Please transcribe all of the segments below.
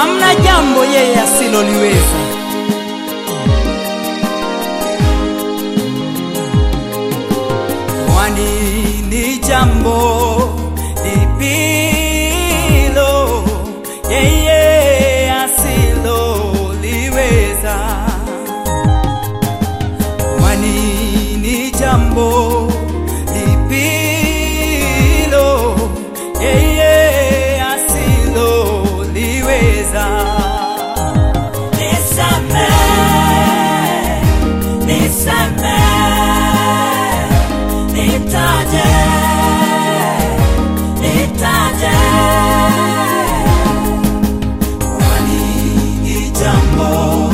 hamna jambo yeye asiloliweza. Kwani ni jambo lipilo yeye asiloliweza? Kwani ni jambo lipilo yeye asiloliweza? Nisamehe, nisamehe, nitaje, nitaje. Kwani ni jambo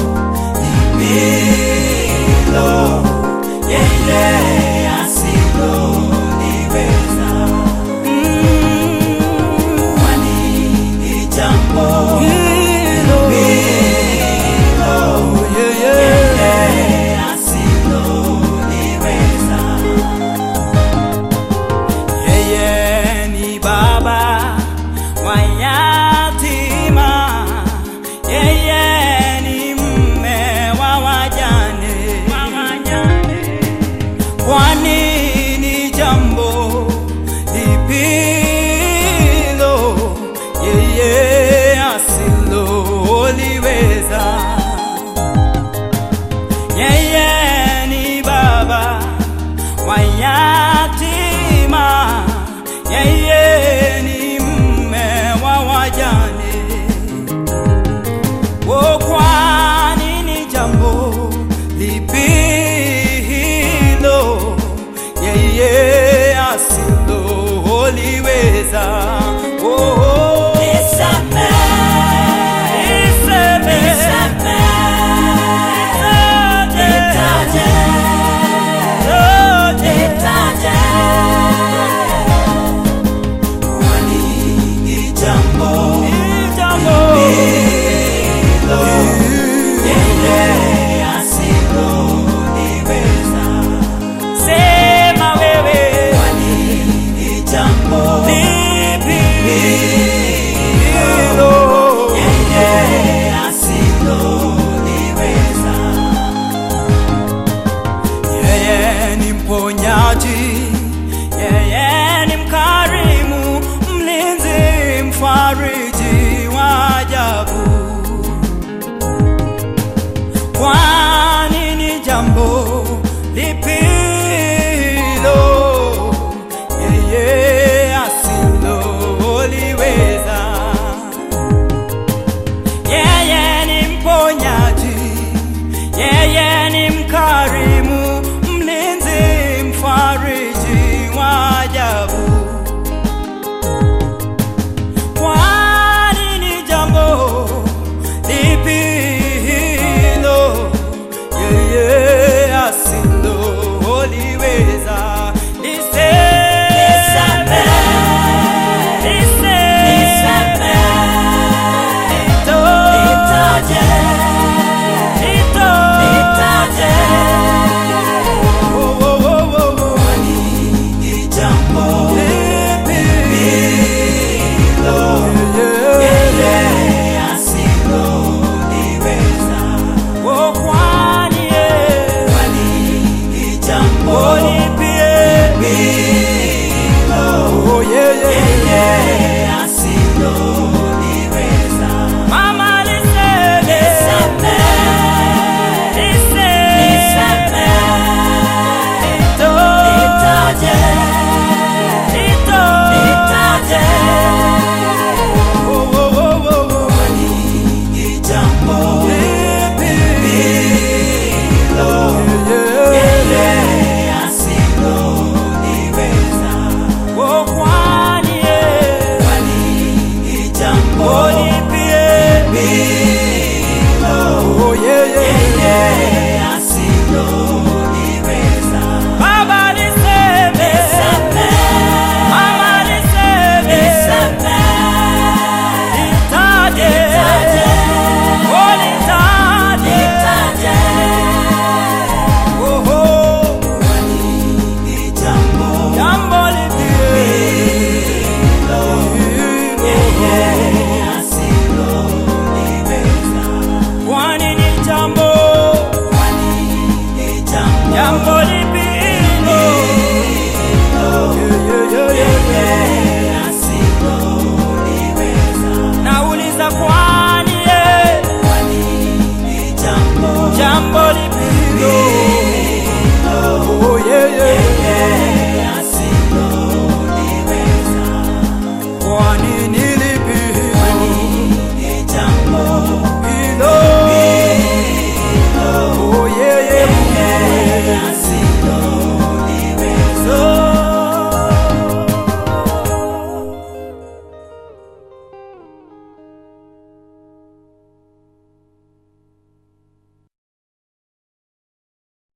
lipilo yeye asiloliweza. Kwani ni jambo Hilo, yeye yeye asiloliweza. Yeye ni baba wa yatima, yeye ni mme wa wajane. Kwani ni jambo lipilo yeye asiloliweza? Yeye ni baba wa yatima, yeye ni mme wa wajane. O, kwani ni jambo lipi hilo yeye asiloliweza? Oh, oh. Nisamehe, Niseme, nitaje, yote, nitaje. Kwani ni jambo ni jambo hilo yeye asiloliweza. Sema wewe Kwani ni jambo lipi hilo